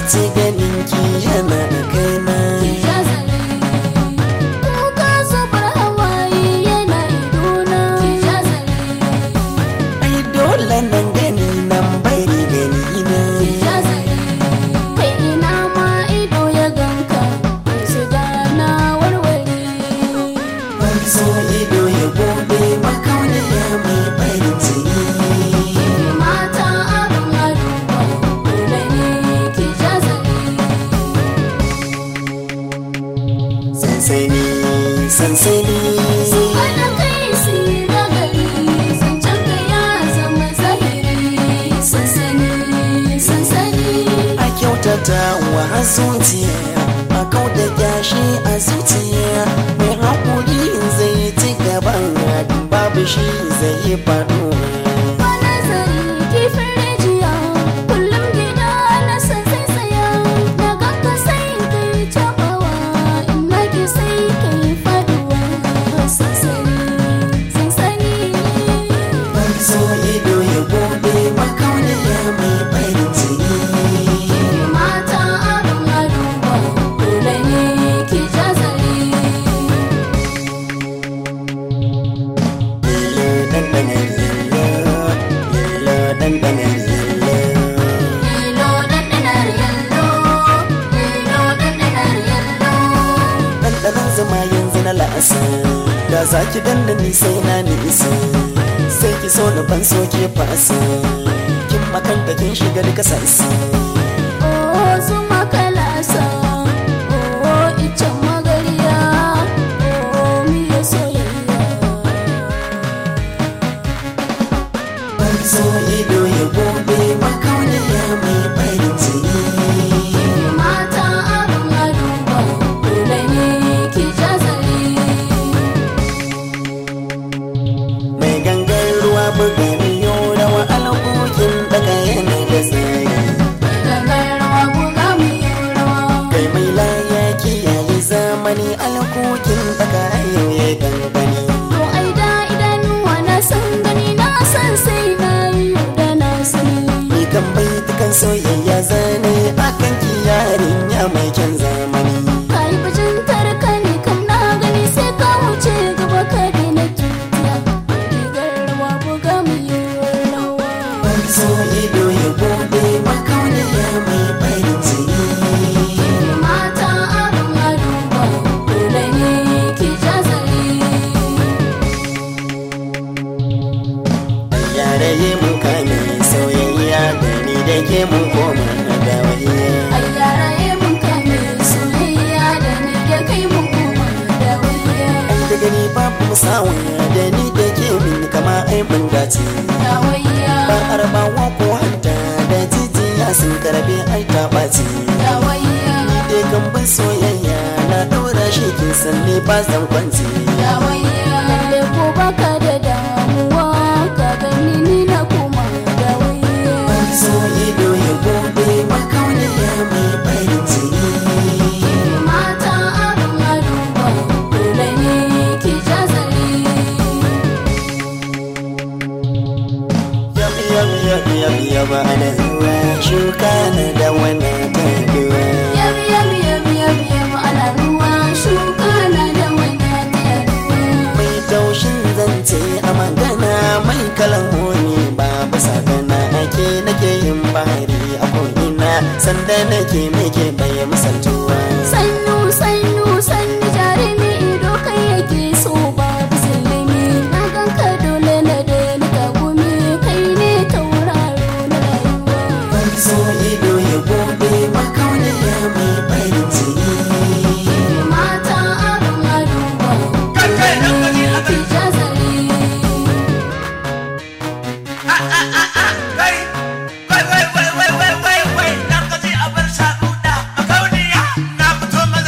ce ganin ki yana da kaina ki jazare kuka zubar hawaye yana idona ki jazare ai dole nan gani nan bari gani na ki jazare kai ina ma ido ya ganka su gana warware ban so ido ya gobe makauniya mai farin jini mata abin aduba dole ne ki jazare sansani sansani Wanda kai si na gari zancen ka ya zama zahiri sansani sansani a kyautata wa zuciya a kauda gashi a zuciya mai haƙuri zai ci gaban babu shi zai yi faɗuwa ba nazari kifin rijiya kullum gida na san sai tsaya na ganka sai kai tabawa in na ki sai kai faduwa sansani sansani ban so ido ya gobe makauniya mai farin jini mata abin aduba dole ne ki jazare lilo dandana lilo lilo dandana lilo Lilo ɗanɗanar yallo, lilo ɗanɗanar yallo. ɗanɗanon zama yanzu na la'asa da za ki danna ni sai na nisa sai ki so na ban so ke fasa kin makanta kin shiga duka sassa Oh, zuma kalasa, oh, icen magariya, oh, miya soyayya. ban so ido ya gobe makauniya mai farin jini Mata abin aduba, dole ne ki jazare. mai gangan ruwa buga miyo rawa alaƙoƙin daga yana da tsari Gangar rawa buga mu yi rawa. kai mai laya kiyaye zamani alaƙoƙin daga yau ya gangani To ai da idanuwa na san gani na san sai na yi da na sani. ni kan bai dukan soyayya zane akan ki yarinya mai kyan zamani ka yi bajintar ka ne kam na gani sai ka wuce gaba ka daina tutiya rigar rawa buga mu yi rawa ban so ido ya gobe makauniya mai farin jini mata abin aduba dole ne ki jazare yare yi mun kame soyayya da ni da ke mun koma da wariya ai yara ye mun kame soyayya da ni da kai mun koma da wayya ai da gani babu musawa da ni da ke min kama ai mun dace da wayya ba arabawa ko hanta da jijiya sun karbe ai ta ɓaci da wayya da gamban soyayya na ɗaura shi kin san ne ba zan kwanci da wayya lalle ko baka da damuwa ka gani ni na koma da wayya ban so ido ya gobe makauniya mai farin jini mata abin aduba dole ne ki jazare Yab yab yab yab yab ana zuwa shuka na da wani taguwa yab yab yab yab yab ana ruwa shuka na da wani ruwa mai taushin zance a magana mai kalamoni babu sagana ake nake yin bahari a ko'ina sanda nake meke bai misaltuwa sannu sannu sannu jarumi ido kai yake so babu zillimi na ganka dole na daina kagumi kai ne tauraro na rayuwa ban so ido ya gobe makauniya mai farin jini mata abin aduba dole ne ki jazare Wai, wai, wai, wai, wai, wai, wai, na gaji a bar shaɗuɗa a kauniya. Na fito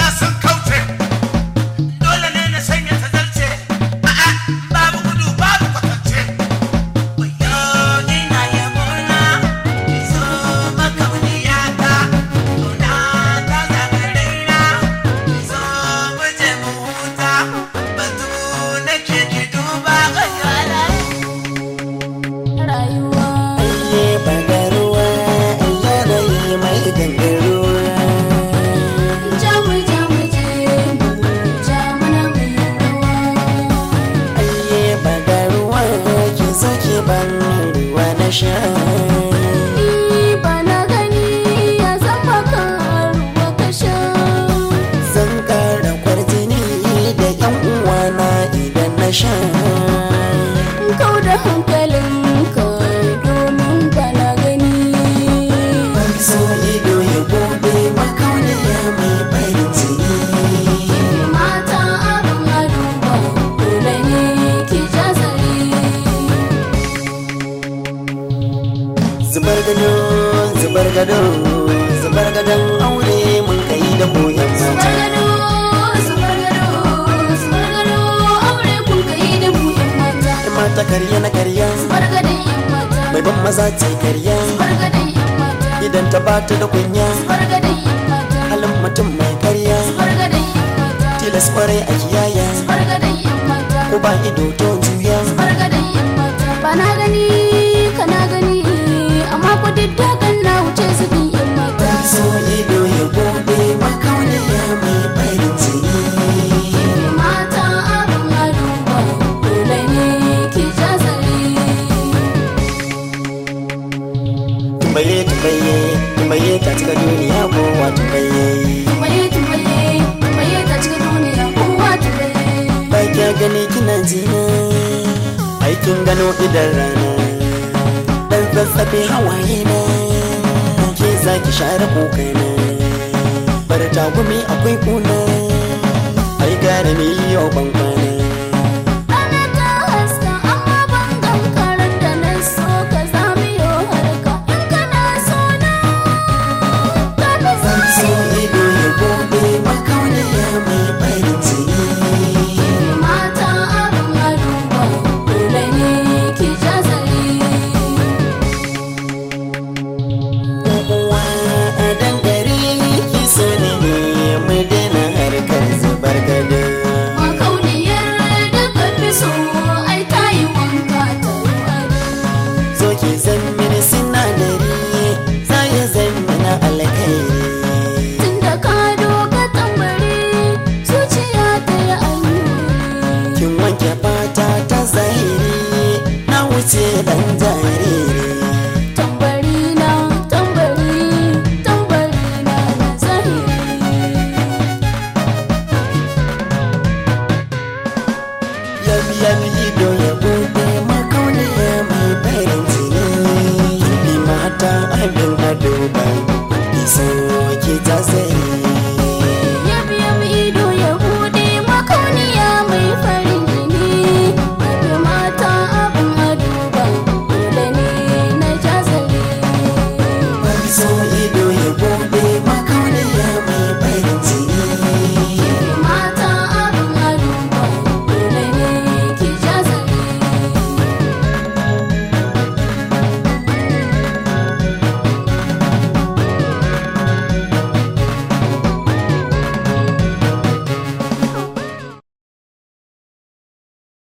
sha Ni ba na gani ya zama karuwa ka sha zan kara kwarjini da yan uwana idan na sha kau da hankalinka domin ba na gani ban so ido ya bude makauniya mai farin jini mata abin aduba dole ne ki jazari zubar gado zubar gado zubar gadon aure mun kai da koyan mata Subargado, subargado, subargado, aure kun kai da mu yan mata. Yan mata karya na karya Subargadon yan mata, mai ban maza ce karya subargadon yan mata, idan ta bata da kunya subargadon yan mata, halin mutum mai karya subargadon yan mata, tilas kwarai a kiyaya subargadon yan mata, ko ba ido to juya subargadon yan mata. Ba na gani, kana gani, amma ku diddakan na wuce zubin yan mata. so ido ya bude makauniya mai farin jini Mata abin aduba, dole ne ki jazari. tumbaye tumbaye tumbaye ta cika duniya kowa tumbaye Tumbaye, tumbaye, tumbaye ta cikin duniya kowa tumbaye. ba kya gani kina jina aikin gano idan rana dan zazzabe hawaye na ke zaki share kokana bar tagumi akwai kuna ai gara mi yau ban kwana